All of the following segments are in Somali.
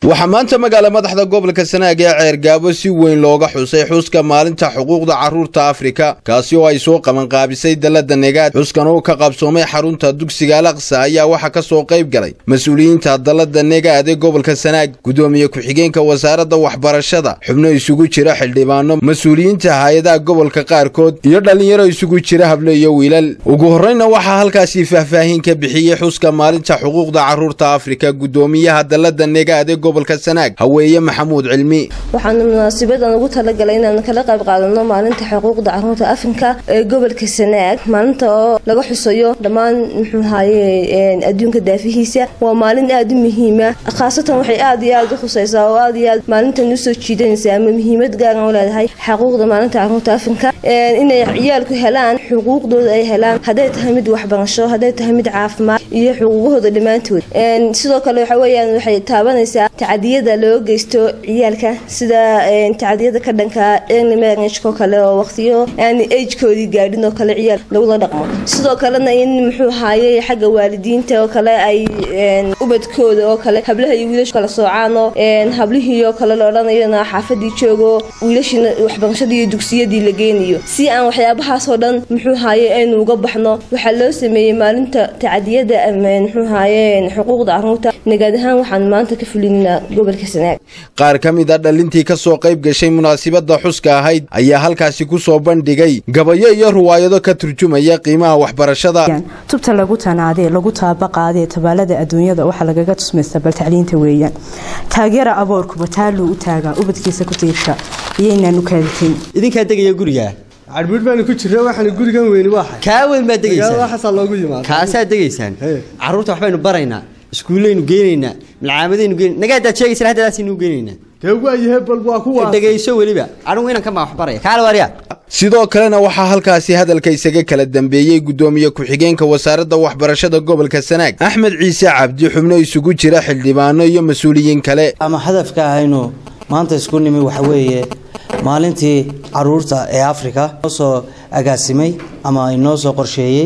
waxaa maanta magaala madaxda gobolka sanaag ee ceergaabo si weyn looga xusay xuska maalinta xuquuqda carruurta afrika kaasi oo ay soo qabanqaabisay dalladda negaad xuskan oo ka qabsoomay xarunta dugsiga alaqsa ayaa waxaa ka soo qayb galay mas-uuliyiinta dalladda negaad ee gobolka sanaag gudoomiye ku-xigeenka wasaaradda waxbarashada xubno isugu jira xildhibaano mas-uuliyiinta hay-adaha gobolka qaarkood iyo dhallinyaro isugu jira hable iyo wiilal ugu horreyna waxaa halkaasi faahfaahin ka bixiyey xuska maalinta xuquuqda carruurta afrika gudoomiyaha dalladda negaad ee gobolka sanaag haweeye maxamuud cilmi waxaanu munaasabadan ugu talagalay inaanu kala qayb qaadano maalinta xuquuqda caruurta afrika ee gobolka sanaag maalinta oo laga xusayo dhammaan muxuu ahaye adduunka daafihiisa waa maalin aada u muhiima khaasatan waxay aada iyo aada u khuseysaa oo aada iyo aad maalintan usoo jiidanaysa ama muhiimad gaaran u leedahay xuquuqda maalinta caruurta afrika inay ciyaalku helaan xuquuqdooda ay helaan hadday tahay mid waxbarasho hadday tahay mid caafimaad iyo xuquuqahooda dhammaantood sidoo kale waxa weyaan waxay taabanaysaa tacadiyada loo geysto ciyaalka sida tacadiyada ka dhanka early marriageko kale oo waqtiyo aan agekoodii gaadhin oo kale ciyaal lagula dhaqmo sidoo kalena in muxuu ahaaye xagga waalidiinta oo kale ay ubadkooda oo kale hablaha iyo wiilasha kala soocaano hablihii oo kale la odhanayona xaafadii joogo wiilashiina waxbarashadii iyo dugsiyadii la geynayo si aan waxyaabahaasoo dhan muxuu ahaaye aynu uga baxno waxaa loo sameeyey maalinta tacadiyada muxuu ahaaye xuquuqda caruurta nagaad ahaan waxaan maanta ka fulinaa gobolka sanaag qaar ka mid a dhalintii ka soo qayb gashay munaasibadda xuska ahayd ayaa halkaasi ku soo bandhigay gabayo iyo ruwaayado ka turjumaya qiimaha waxbarashada tubta lagu tanaadee lagu taabaqaadee tabaalada adduunyada waxaa lagaga tusmaysta bal tacliinta weeyaan taageera aboorkuba taaluu u taagaa ubadkiisa ku tiirsha iyaynaan u kaaditayn idinkaa degaya gurigaa cadhbuudh baanu ku jirna waxaana gurigan weyni waa kaa weyn baad degaysaan waxaasaa loogu yimaada kaasaad degaysaan carruurta waxbaynu baraynaa iskuullaynu geynaynaa malcaamadaynu geyn nagaadaad sheegaysan haddadaasaynu geynaynaa dee waayahe bal waa kuwa dhegayso weliba anigu inankan baa wax baraya kaala waaryaa sidoo kalena waxaa halkaasi hadalka isaga kala dambeeyey gudoomiye ku-xigeenka wasaaradda waxbarashada gobolka sanaag axmed ciise cabdi xubno isugu jira xildhibaano iyo mas-uuliyiin kale ama hadafka ahaynu maanta isku nimi waxa weeye maalintii caruurta ee afrika noo soo agaasimay ama inoo soo qorsheeyey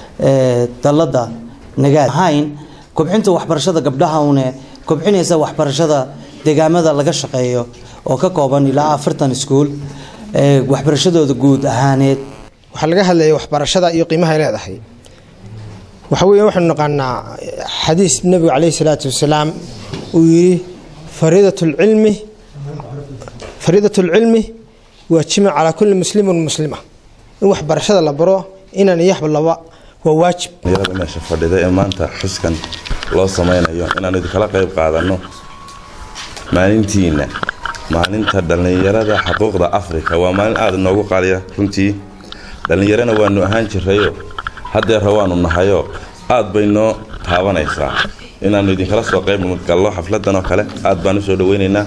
dalladda nagaad ahayn kobcinta waxbarashada gabdhaha une kobcinaysa waxbarashada deegaamada laga shaqeeyo oo ka kooban ilaa afartan iskuul waxbarashadooda guud ahaaneed waxaa laga hadlaya waxbarashada iyo qiimaha ay leedahay waxa weeye waxaanu naqaanaa xadiis nebigu caleyhi salaatu wasalaam uu yidhi fariidatulcilmi fariidatulcilmi waajima calaa kulli muslimin muslima in waxbarashada la baro inaan iyo hablaba waa waajib dhalinyarada meesha fadhida ee maanta xuskan loo samaynayo inaanu idinkala qayb qaadanno maalintiina maalinta dhallinyarada xuquuqda afrika waa maalin aada inoogu qaaliya runtii dhallinyarana waanu ahaan jirayo haddeera waanu nahayo aad bay noo taabanaysaa inaannu idinkala soo qayb gallo xafladan oo kale aad baan u soo dhaweynaynaa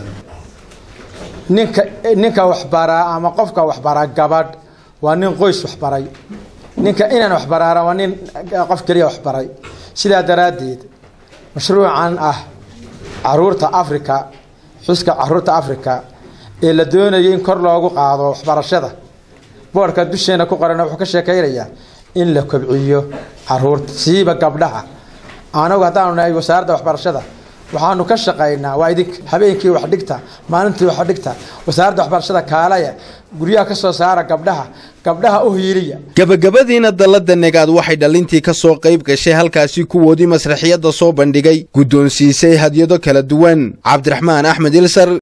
ninka ninka waxbaraa ama qofka waxbaraa gabadh waa nin qoys waxbaray ninka inaan waxbaraara waa nin qof keliya waxbaray sidaa daraaddeed mashruucan ah caruurta afrika xuska caruurta afrika ee la doonayay in kor loogu qaado waxbarashada boodhka dusheena ku qorana wuxuu ka sheekaynayaa in la kobciyo caruurta siiba gabdhaha anagu haddaanu nahay wasaaradda waxbarashada waxaanu ka shaqaynaa waa idink habeenkii wax dhigta maalintii wax dhigta wasaaradda waxbarashada kaalaya guryaha ka soo saara gabdhaha gabdhaha u hiiliya gabagabadiina dalladda negaad waxay dhalintii ka soo qayb gashay halkaasi kuwoodii masraxiyadda soo bandhigay guddoonsiisay hadyado kala duwan cabdiraxmaan axmed ilsar